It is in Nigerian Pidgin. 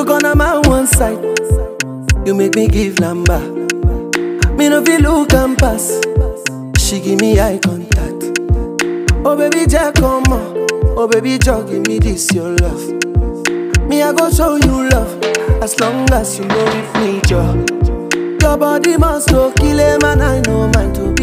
You gonna my one side. You make me give number. Me no feel look and pass. She give me eye contact. Oh baby, Jack, come on. Oh baby, Jack, give me this your love. Me I go show you love as long as you know with me, Joe. Your body must go kill a man. I know mine to